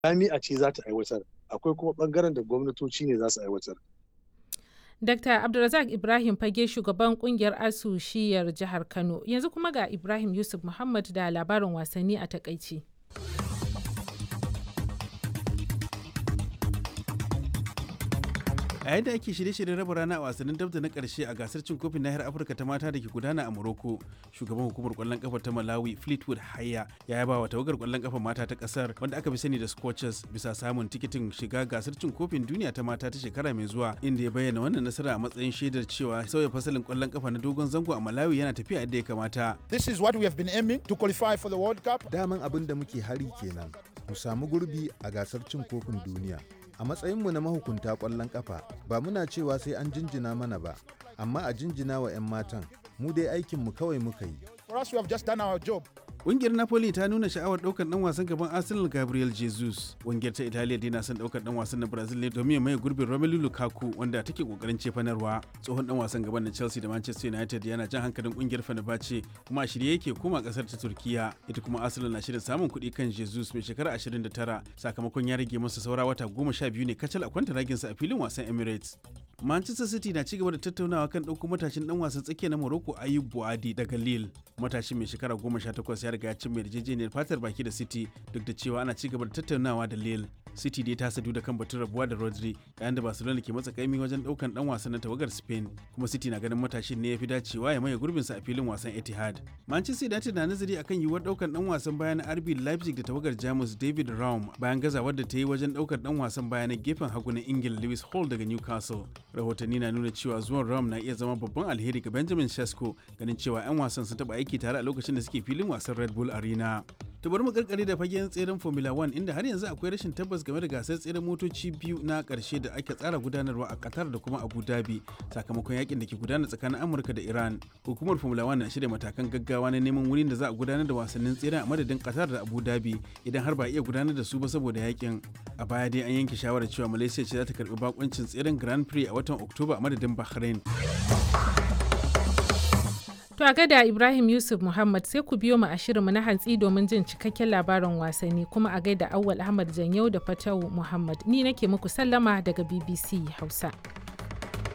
jami'a ce za ta aiwatar akwai kuma bangaren da gwamnatoci ne za su aiwatar Dr. Abdulrazak Ibrahim Fage shugaban kungiyar ASU shiyar jihar Kano. Yanzu kuma ga Ibrahim Yusuf Muhammad da labarin wasanni a takaici. a yadda ake shirye-shiryen raba rana a wasannin dabda na karshe a gasar cin kofin nahiyar afirka ta mata da ke gudana a morocco shugaban hukumar kwallon kafa ta malawi fleetwood haya ya yaba wa tawagar kwallon kafa mata ta kasar wanda aka fi sani da scorchers bisa samun tikitin shiga gasar cin kofin duniya ta mata ta shekara mai zuwa inda ya bayyana wannan nasara a matsayin shaidar cewa sauya fasalin kwallon kafa na dogon zango a malawi yana tafiya yadda ya kamata This is what we have been aiming to qualify for the World Cup. Daman abin da muke hari kenan, mu samu gurbi a gasar cin kofin duniya. A matsayinmu na mahukunta ƙwallon ƙafa, ba muna cewa sai an jinjina mana ba, amma a jinjina wa 'yan matan, mu dai aikinmu kawai muka yi. For us, we have just done our job. Ƙungiyar Napoli ta nuna sha'awar ɗaukar ɗan wasan gaban Arsenal Gabriel Jesus. Ƙungiyar ta Italiya dai na son ɗaukar ɗan wasan na Brazil ne domin ya maye gurbin Romelu Lukaku wanda take ƙoƙarin cefanarwa. Tsohon ɗan wasan gaban na Chelsea da Manchester United yana jan hankalin ƙungiyar Fenerbahce kuma a shirye yake koma ƙasar ta Turkiya. Ita kuma Arsenal na shirin samun kuɗi kan Jesus mai shekara 29 sakamakon ya rage masa saura wata goma sha biyu ne kacal a kwanta raginsa a filin wasan Emirates. Manchester City na cigaba da tattaunawa kan ɗauko matashin ɗan wasan tsakiya na Morocco Ayub Buadi daga Lille. Matashin mai shekara goma sha takwas ya riga ya cimma yarjejeniyar fatar baki da City duk da cewa ana cigaba da tattaunawa da Lille. City dai ta sadu da kan batun rabuwa da Rodri yayin da Barcelona ke matsa kaimi wajen ɗaukan ɗan wasan na tawagar Spain kuma City na ganin matashin ne ya fi dacewa ya maye gurbinsa a filin wasan Etihad. Manchester United na nazari akan yiwuwar ɗaukan ɗan wasan baya na RB Leipzig da tawagar Jamus David Raum bayan gazawar da ta yi wajen ɗaukar ɗan wasan baya na gefen hagu na Ingila Lewis Hall daga Newcastle. rahotanni na nuna cewa zuwan ram na iya zama babban alheri ga benjamin shasko ganin cewa 'yan wasan sun taba aiki tare a lokacin da suke filin wasan red bull arena to bari mu karkare da fagen tseren formula 1 inda har yanzu akwai rashin tabbas game da gasar tseren motoci biyu na karshe da ake tsara gudanarwa a qatar da kuma abu dhabi sakamakon yakin da ke gudana tsakanin amurka da iran hukumar formula 1 na shirya matakan gaggawa na neman wurin da za a gudanar da wasannin tseren a madadin qatar da abu dhabi idan har ba iya gudanar da su ba saboda yakin a baya dai an yanke shawarar cewa malaysia ce za ta karbi bakuncin tseren grand prix a watan oktoba a madadin bahrain To a gada Ibrahim Yusuf Muhammad sai ku biyo mu a shirinmu na hantsi domin jin cikakken labarin wasanni kuma a gaida Awwal Ahmad Janyau da Fatawu Muhammad. Ni nake muku sallama daga BBC Hausa.